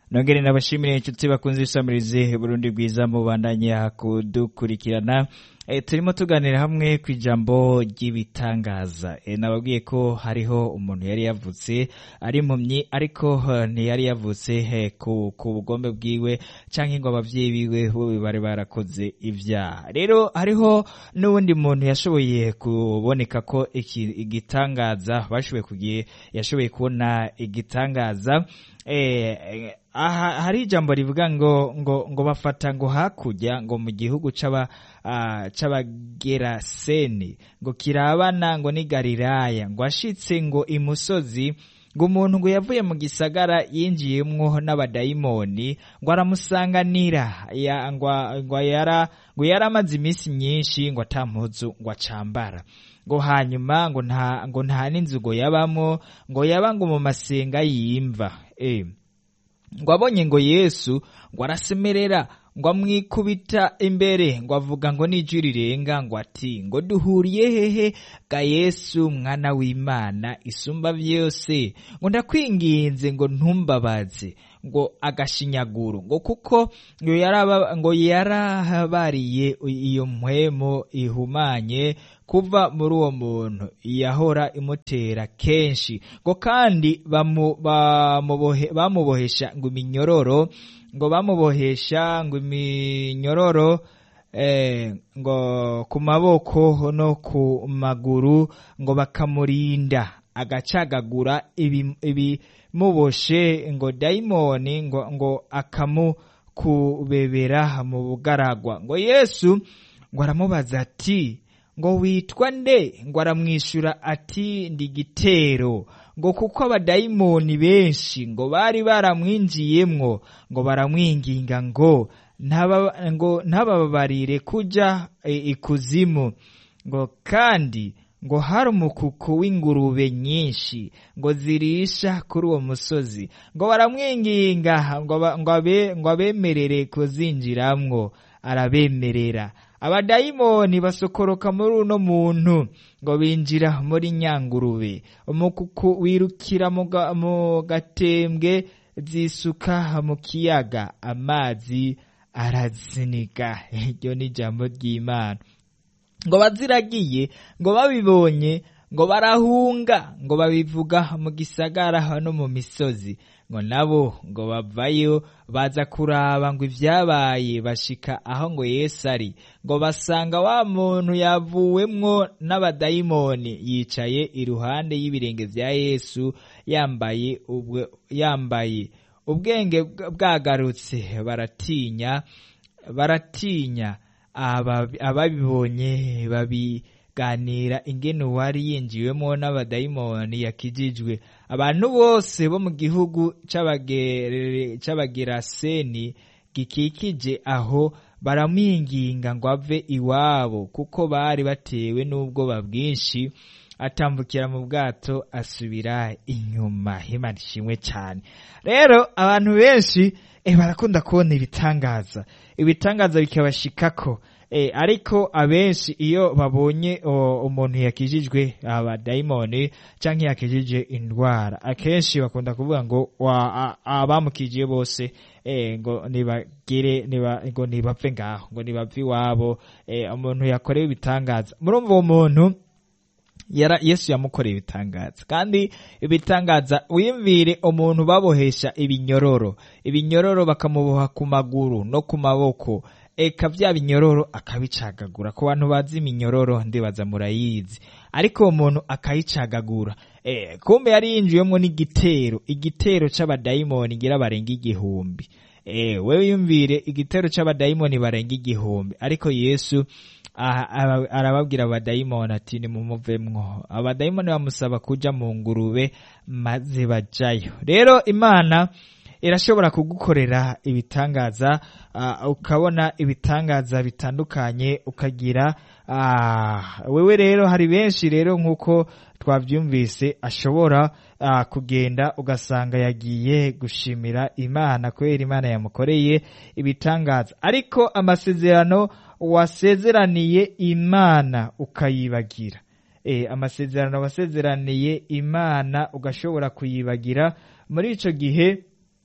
nongere nabashimire inshuti bakunze isamirize Burundi bwiza mubandanya kudukurikirana e, turimo tuganira hamwe ku ijambo ry'ibitangaza e, nababwiye ko hariho umuntu yari yavutse ari impumyi ariko uh, ntiyari yavutse he, ku, ku bugombe bwiwe canke ngo abavyeyi biwe bo bari barakoze ivyaha rero hariho n'uwundi muntu yashoboye kuboneka ko iki igitangaza bashoboye kugiye yashoboye kubona igitangaza eh, aha hari ijambo rivuga ngo ngo ngo bafata ngo hakurya ngo mu gihugu c'aba uh, c'abageraseni ngo kirabana ngo ni Galilaya ngo ashitse ngo imusozi ngo umuntu ngo yavuye mu gisagara yinjiyemwo n'abadayimoni ngo aramusanganira ya, ngo, ngo yara ngo yaramaze iminsi myinshi ngo atampuzu ngo acambara ngo hanyuma ngo nta ngo nta n'inzu ngo yabamwo ngo yaba ngo mu masenga yimva eh ngo abonye ngo yesu ngo arasemerera ngo amwikubita imbere ngo avuga ngo n'ijwi rirenga ngo ati ngo duhuriye hehe ga yesu mwana w'imana isumba vyose ngo ndakwinginze ngo ntumbabaze ngo agashinyaguro ngo kuko ngo yaraba ngo yarahabariye iyo mpwemo ihumanye kuva muri uwo muntu yahora imutera kenshi ngo kandi bamu- bamubohe- bamubohesha ngo iminyororo ngo bamubohesha ngo iminyororo eh, ngo ku maboko no ku maguru ngo bakamurinda agacagagura ibi- ibimuboshe ngo dayimoni ngo, ngo akamukubebera mu bugaragwa ngo yesu ngo aramubaza ati ngo witwa nde ngo aramwishyura ati ndi gitero ngo kuko abadayimoni benshi ngo bari baramwinjiyemwo ngo baramwinginga ngo ntaba- ngo ntababarire kuja e, ikuzimu ngo kandi ngo hari umukuku w'ingurube nyinshi ngo zirisha kuri uwo musozi ngo baramwinginga ngo ba- ngo abe- ngo abemerere kuzinjiramwo arabemerera abadayimoni basokoroka muri uno muntu ngo binjira muri nyangurube umukuku wirukira mu ga- mu gatembwe zisuka mu kiyaga amazi araziniga iryo ni ijambo ry'imana ngo baziragiye ngo babibonye ngo barahunga ngo babivuga mu gisagara no mu misozi ngo nabo ngo bavayo baza kuraba ngo ibyabaye bashika aho ngo yesu ari ngo basanga wa muntu yavuwemwo n'abadayimoni yicaye iruhande y'ibirenge vya yesu yambaye ubwe yambaye ubwenge bwa- bwagarutse baratinya baratinya aba- ababibonye babiganira ingene uwari yinjiwemo n'abadayimoni yakijijwe abantu bose bo mu gihugu c'abagere- c'abageraseni gikikije aho baramwinginga ngo ave iwabo kuko bari batewe n'ubwoba bwinshi atambukira mu bwato asubira inyuma imana ishimwe cyane rero abantu benshi eh, barakunda kubona ibitangaza ibitangaza bikabashikako eh, ariko abenshi iyo babonye o, umuntu yakijijwe abadayimoni canke yakijije indwara akenshi bakunda kuvuga ngo wa- a- abamukijiye bose eh, ngo nibagire niba, ngo nibapfe ngaho ngo nibapfe iwabo eh, umuntu yakorewe ibitangaza murumva uwo muntu yara yesu yamukoreye ibitangaza kandi ibitangaza wiyumvire umuntu babohesha ibinyororo ibinyororo bakamuboha ku maguru no ku maboko eka vya binyororo akabicagagura ku bantu bazi iminyororo ndibaza murayizi ariko uwo muntu akayicagagura eh, kumbe yari yinjiyemwo n'igitero igitero c'abadayimoni ngira barenga igihumbi eh, wewe yumvire igitero c'abadayimoni barenga igihumbi ariko yesu aha- aba- arababwira abadayimoni ati nimumuvemwo abadayimoni bamusaba kuja mu ngurube maze bajayo rero imana irashobora kugukorera ibitangaza ah, ukabona ibitangaza bitandukanye ukagira ah, wewe rero hari benshi rero nk'uko twavyumvise ashobora ah, kugenda ugasanga yagiye gushimira imana kubera imana yamukoreye ibitangaza ariko amasezerano wasezeraniye imana ukayibagira e, amasezerano wasezeraniye imana ugashobora kuyibagira muri ico gihe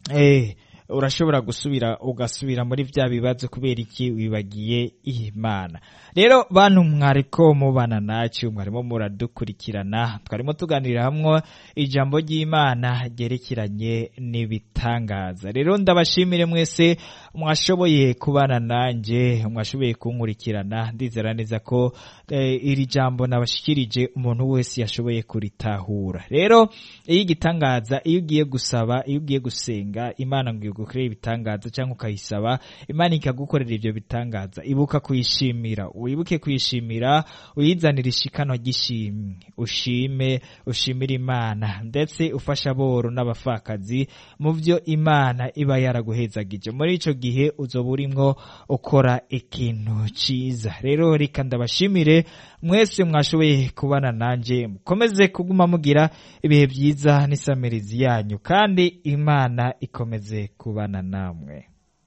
eh urashobora gusubira ugasubira muri vya bibazo kubera iki wibagiye imana rero bantu mwariko mubana nacu mwarimo muradukurikirana twarimo tuganirira hamwe ijambo ry'imana ryerekeranye n'ibitangaza rero ndabashimire mwese mwashoboye kubana nanje mwashoboye kunkurikirana ndizera neza ko eh, iri jambo nabashikirije umuntu wese yashoboye kuritahura rero iyo igitangaza iyo ugiye gusaba iyo ugiye gusenga imana ngo igukorere ibitangaza cyangwa ukayisaba imana ikagukorera ibyo bitangaza ibuka kuyishimira wibuke kuyishimira uyizanire ishikano ry'ishimwe ushime ushimire imana ndetse ufasha aboro n'abapfakazi mu byo imana iba yaraguhezagije muri ico gihe uzoba urimwo ukora ikintu ciza rero reka ndabashimire mwese mwashoboye kubana nanje mukomeze kuguma mugira ibihe byiza n'isamirizi yanyu kandi imana ikomeze kubana namwe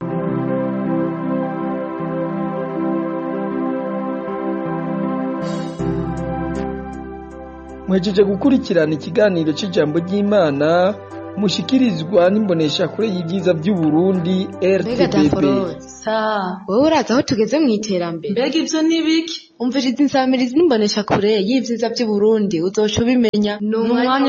mwejeje gukurikirana ikiganiro cy'ijambo ry'imana mushikirizwa n'imboneshakure y'ibyiza by'u Burundi mbega RTBB daforo sa wowe urazi aho tugeze mu iterambere mbega ibyo ni biki umviriza insamirizi n'imbonesha kure y'ibyiza by'u Burundi uzoca ubimenya ni umwanya